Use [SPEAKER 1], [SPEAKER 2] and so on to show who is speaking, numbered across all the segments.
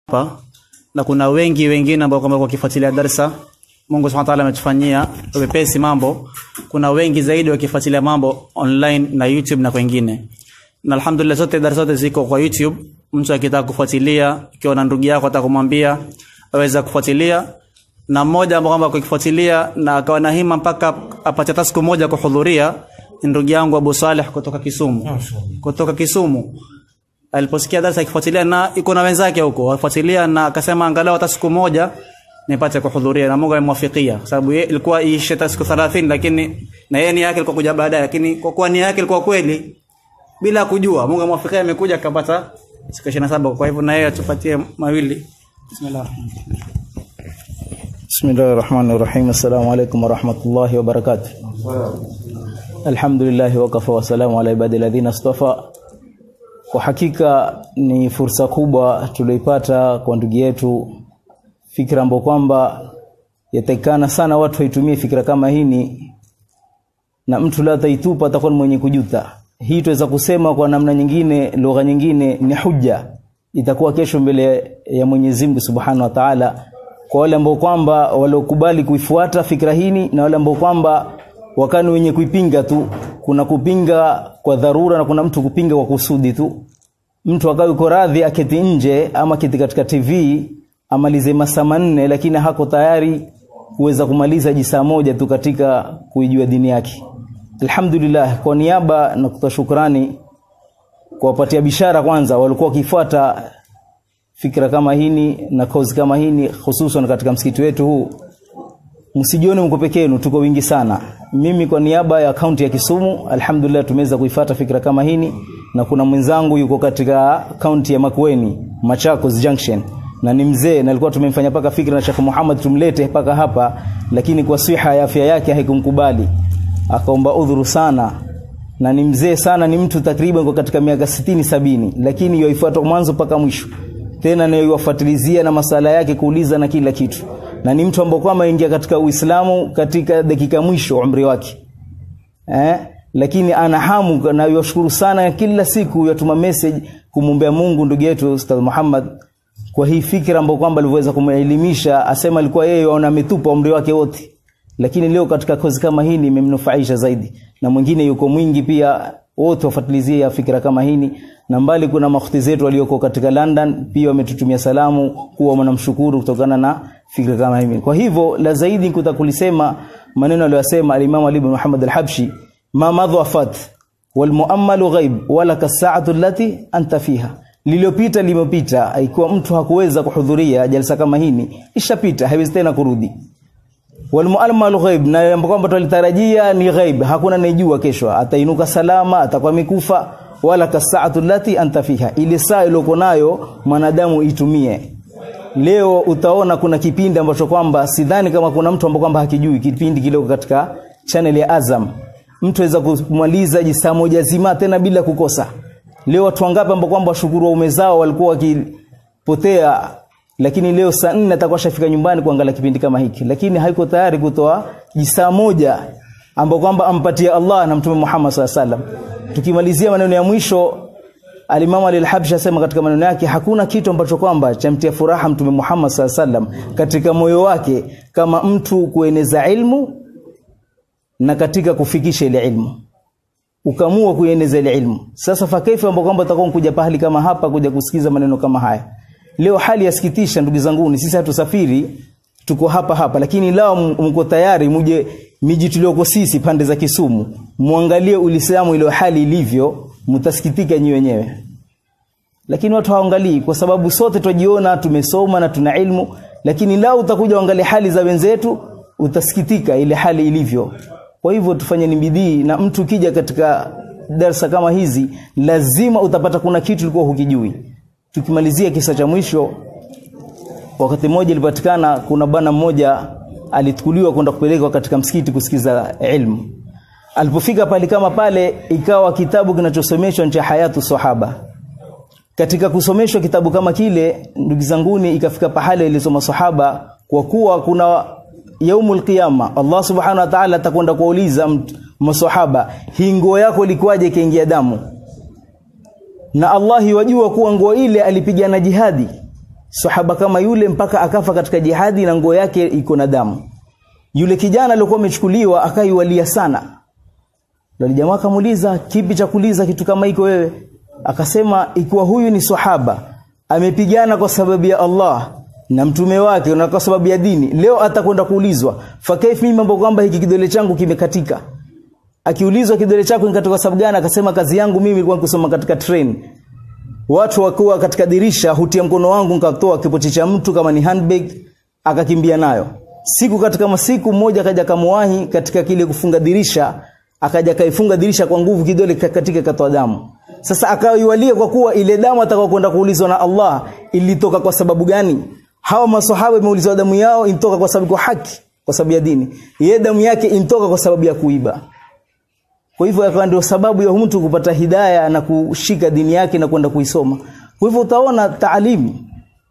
[SPEAKER 1] hapa na kuna wengi wengine ambao kwamba wakifuatilia darsa Mungu Subhanahu wa ta'ala ametufanyia wepesi mambo kuna wengi zaidi wakifuatilia mambo online na YouTube na kwengine na alhamdulillah zote darasa zote ziko kwa YouTube mtu akitaka kufuatilia ikiwa na ndugu yako atakumwambia aweza kufuatilia na mmoja ambao kwamba kukifuatilia na akawa na hima mpaka apate hata siku moja kuhudhuria ni ndugu yangu Abu Saleh kutoka Kisumu kutoka Kisumu aliposikia darasa akifuatilia na iko na wenzake huko wafuatilia na akasema angalau hata siku moja nipate kuhudhuria na Mungu amemwafikia kwa sababu yeye ilikuwa iishe hata siku 30 lakini na yeye ni yake ilikuwa kuja baadaye lakini kwa kuwa ni yake ilikuwa kweli bila kujua Mungu amwafikia amekuja akapata siku 27 kwa hivyo na yeye atupatie mawili bismillah
[SPEAKER 2] بسم الله الرحمن الرحيم السلام عليكم ورحمة الله وبركاته الحمد لله وكفى وسلام على عباد الذين اصطفى kwa hakika ni fursa kubwa tulioipata kwa ndugu yetu fikra ambayo kwamba yatakikana sana watu waitumie fikra kama hini na mtu la taitupa atakuwa ni mwenye kujuta hii tuweza kusema kwa namna nyingine lugha nyingine ni hujja itakuwa kesho mbele ya Mwenyezi Mungu Subhanahu wa Ta'ala kwa wale ambao kwamba waliokubali kuifuata fikra hini na wale ambao kwamba wakani wenye kuipinga tu kuna kupinga kwa dharura na kuna mtu kupinga kwa kusudi tu mtu akawa yuko radhi aketi nje ama kiti katika TV amalize masaa manne lakini hako tayari kuweza kumaliza jisaa moja tu katika kuijua dini yake alhamdulillah kwa niaba na kutoa shukrani kuwapatia bishara kwanza walikuwa wakifuata fikra kama hini na kozi kama hini hususan katika msikiti wetu huu msijione mko peke yenu tuko wingi sana mimi kwa niaba ya kaunti ya Kisumu alhamdulillah tumeweza kuifata fikra kama hini na kuna mwenzangu yuko katika kaunti ya Makueni Machakos Junction na ni mzee na alikuwa tumemfanya paka fikra na Sheikh Muhammad tumlete paka hapa lakini kwa siha ya afya yake haikumkubali akaomba udhuru sana na ni mzee sana ni mtu takriban kwa katika miaka sitini sabini lakini yoifuata mwanzo mpaka mwisho tena nayoiwafuatilizia na masala yake kuuliza na kila kitu na ni mtu ambaye kwamba ingia katika Uislamu katika dakika mwisho umri wake eh lakini ana hamu na yashukuru sana kila siku yatuma message kumwombea Mungu ndugu yetu Ustadh Muhammad kwa hii fikra ambayo kwamba aliweza kumelimisha asema alikuwa yeye aona ametupa umri wake wote lakini leo katika kozi kama hii imemnufaisha zaidi na mwingine yuko mwingi pia wote wafuatilizie fikra kama hini na mbali kuna makhti zetu walioko katika London pia wametutumia salamu kuwa wanamshukuru kutokana na fikra kama hivi kwa hivyo la zaidi kutakulisema maneno aliyosema al-Imam Ali ibn Muhammad al-Habshi ma madhafat wal muammalu ghaib wala kasaatu allati anta fiha lililopita limepita ikiwa mtu hakuweza kuhudhuria jalsa kama hini ishapita haiwezi tena kurudi wal muammalu ghaib na kwamba tulitarajia ni ghaib hakuna anejua kesho atainuka salama atakuwa mikufa wala kasaatu lati anta fiha ile saa iliyoko nayo mwanadamu itumie leo utaona kuna kipindi ambacho kwamba sidhani kama kuna mtu ambaye kwamba hakijui kipindi kile katika channel ya Azam mtu aweza kumaliza jisaa moja zima tena bila kukosa leo watu wangapi ambao kwamba washukuru waume zao walikuwa wakipotea lakini leo saa nne atakuwa shafika nyumbani kuangalia kipindi kama hiki lakini haiko tayari kutoa jisaa moja ambao kwamba ampatia Allah na Mtume Muhammad SAW tukimalizia maneno ya mwisho Alimamu Al-Habshi asema katika maneno yake hakuna kitu ambacho kwamba chamtia furaha Mtume Muhammad SAW katika moyo wake kama mtu kueneza ilmu na katika kufikisha ile ilmu ukamua kueneza ile ilmu sasa fakaifa ambao kwamba utakuwa kuja pahali kama hapa kuja kusikiza maneno kama haya leo hali yasikitisha ndugu zangu sisi hatusafiri tuko hapa hapa lakini lao mko tayari muje miji tulioko sisi pande za Kisumu muangalie Uislamu ile hali ilivyo mtasikitika nyi wenyewe lakini watu hawaangalii kwa sababu sote tujiona tumesoma na tuna ilmu lakini lao utakuja uangalie hali za wenzetu utasikitika ile hali ilivyo kwa hivyo tufanye ni bidii na mtu kija katika darsa kama hizi lazima utapata kuna kitu ulikuwa hukijui tukimalizia kisa cha mwisho wakati mmoja ilipatikana kuna bana mmoja alitukuliwa kwenda kupelekwa katika msikiti kusikiza ilmu alipofika pale kama pale ikawa kitabu kinachosomeshwa cha hayatu sahaba katika kusomeshwa kitabu kama kile ndugu zanguni ikafika pahali ilisoma sahaba kwa kuwa kuna yaumul qiyama Allah subhanahu wa ta'ala atakwenda kuuliza maswahaba hii nguo yako ilikuwaje ikaingia damu na Allah yajua kuwa nguo ile alipigana jihadi sahaba kama yule mpaka akafa katika jihadi na nguo yake iko na damu yule kijana aliyokuwa amechukuliwa akaiwalia sana ndio jamaa akamuuliza kipi cha kuuliza kitu kama hiko wewe akasema ikiwa huyu ni sahaba amepigana kwa sababu ya Allah na mtume wake na kwa sababu ya dini leo atakwenda kuulizwa fakaifi mimi mambo kwamba hiki kidole changu kimekatika akiulizwa kidole chako ni katika sababu gani akasema kazi yangu mimi ilikuwa kusoma katika train watu wakuwa katika dirisha hutia mkono wangu nikatoa kipochi cha mtu kama ni handbag akakimbia nayo siku katika masiku mmoja akaja kamuwahi katika kile kufunga dirisha akaja kaifunga dirisha kwa nguvu kidole katika katoa damu sasa akaiwalia kwa kuwa ile damu atakao kwenda kuulizwa na Allah ilitoka kwa sababu gani hawa maswahaba imeulizwa damu yao intoka kwa sababu kwa haki kwa sababu ya dini yeye damu yake intoka kwa sababu ya kuiba kwa hivyo akawa ndio sababu ya mtu kupata hidaya na kushika dini yake na kwenda kuisoma kwa hivyo utaona taalimi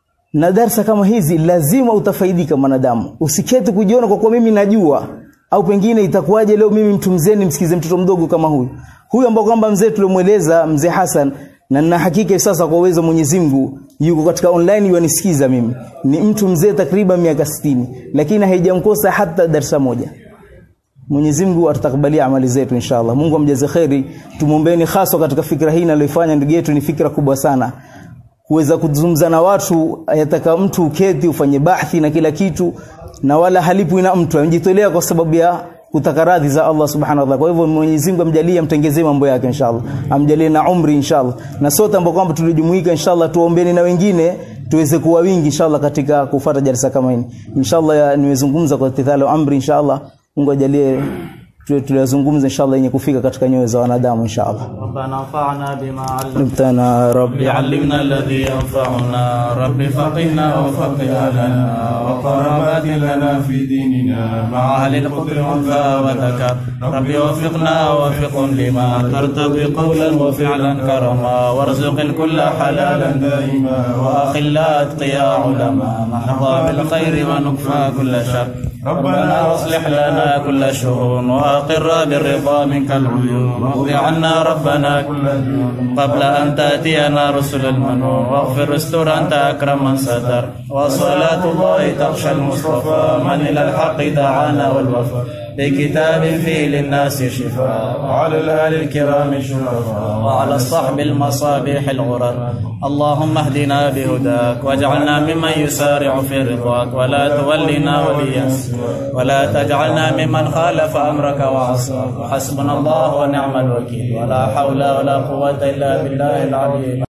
[SPEAKER 2] na darsa kama hizi lazima utafaidika mwanadamu usiketi kujiona kwa kuwa mimi najua au pengine itakuwaje leo mimi mtu mzee nimsikize mtoto mdogo kama huyu huyu ambao kwamba mzee tulimueleza mzee Hassan na nina hakika sasa kwa uwezo Mwenyezi Mungu yuko katika online yanisikiza mimi ni mtu mzee takriban miaka 60 lakini haijamkosa hata darsa moja Mwenyezi Mungu atakabalia amali zetu inshallah Mungu amjaze khairi tumuombeeni hasa katika fikra hii naliyofanya ndugu yetu ni fikra kubwa sana kuweza kuzungumza na watu yataka mtu uketi ufanye bahthi na kila kitu na wala halipwi na mtu amejitolea kwa sababu ya kutaka radhi za Allah subhanahu wa ta'ala. Kwa hivyo Mwenyezi Mungu amjalie amtengezee mambo yake inshallah. Amjalie na umri inshallah. Na sote ambao kwamba tulijumuika inshallah tuombeeni na wengine tuweze kuwa wingi inshallah katika kufuata jalsa kama hii. Inshallah nimezungumza kwa tithalo amri inshallah. Mungu ajalie tuliyozungumza inshallah yenye kufika katika nyoyo za wanadamu inshallah.
[SPEAKER 1] ربنا انفعنا بما علمتنا
[SPEAKER 2] Mtana rabbi
[SPEAKER 1] علمنا الذي ينفعنا رب فقهنا وفقه لنا وقربات لنا في ديننا مع أهل القدر والفاء والذكر رب وفقنا ووفقهم لما ترتضي قولا وفعلا كرما وارزق الكل حلالا دائما وأخلا أتقياء علما نحظى بالخير ونكفى كل شر ربنا واصلح لنا كل شؤون واقر بالرضا منك العيون واقض عنا ربنا كل ديون قبل ان تاتينا رسل المنون واغفر استر انت اكرم من ستر وصلاه الله تخشى المصطفى من الى الحق دعانا والوفا بكتاب فيه للناس شفاء وعلى الآل الكرام شرفاء وعلى الصحب المصابيح الغرر اللهم اهدنا بهداك واجعلنا ممن يسارع في رضاك ولا تولنا وليا ولا تجعلنا ممن خالف أمرك وعصاك وحسبنا الله ونعم الوكيل ولا حول ولا قوة إلا بالله العلي